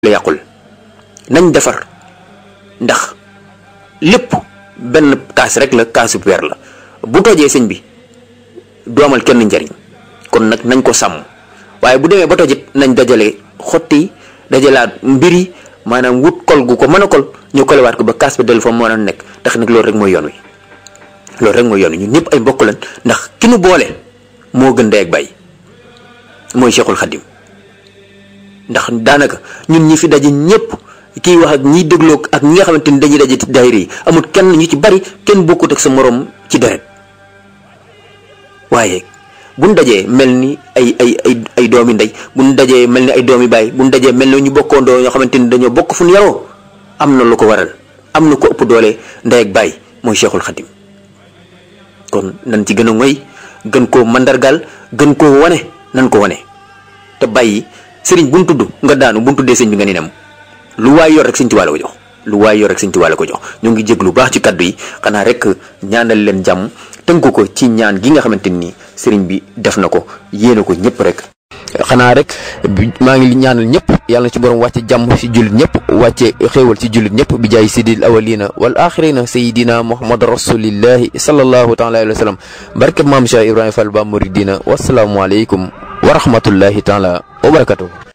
la yàqul nañ defar ndax lépp benn kaas rek la kaasu weer la bu tojee sëñ bi du amal kenn njariñ kon nag nañ ko sàmm waaye bu demee ba tojit nañ dajale xotti dajalaat mbir yi maanaam wut kol gu ko mën a kol ñu kolewaat ko ba kaas bi dellu fa mën a nekk tax nag loolu rek mooy yoon wi loolu rek mooy yoon wi ñun ñëpp ay mbokk lañ ndax ki nu boole moo gën ndey ak bay mooy Cheikhul Khadim ndax daanaka ñun ñi fi daje ñëpp kiy wax ak ñiy dégloo ak ñi nga xamante ni dañuy daje ci daayira yi amul kenn ñu ci bari kenn bokkut ak sa morom ci deret waaye buñ dajee mel ni ay ay ay ay doomi ndey buñ dajee mel ni ay doomi baay buñ dajee mel ni ñu bokkoondoo ñoo xamante ni dañoo bokk fu ñu yaroo am na lu ko waral am na ko ëpp doole ndey ak baay mooy Cheikhul Khadim kon nañ ci gën a ngoy gën koo mandargaal gën koo wane nan ko wane te bàyyi sëriñ bu ñu tudd nga daanu bu ñu tuddee sëñ bi nga ni nem lu waay yor rek sëñ Tuubaa la ko jox lu waay yor rek sëñ Tuubaa la ko jox ñu ngi jég lu baax ci kaddu yi xanaa rek ñaanal leen jàmm tënku ko ci ñaan gi nga xamante ni sëriñ bi def na ko yéene ko ñëpp rek. xanaa rek maa ngi ñaanal ñëpp yàlla na ci borom wàcce jàmm ci jullit ñëpp wàcce xéewal ci jullit ñëpp bi jaay sidil awalina wal axirina sayidina muhammad rasulillahi sallallahu taala alayhi wa sallam barke maam Cheikh Ibrahima Fall ba muridina wasalaamualeykum wa rahmatullahi taala wa barakatuh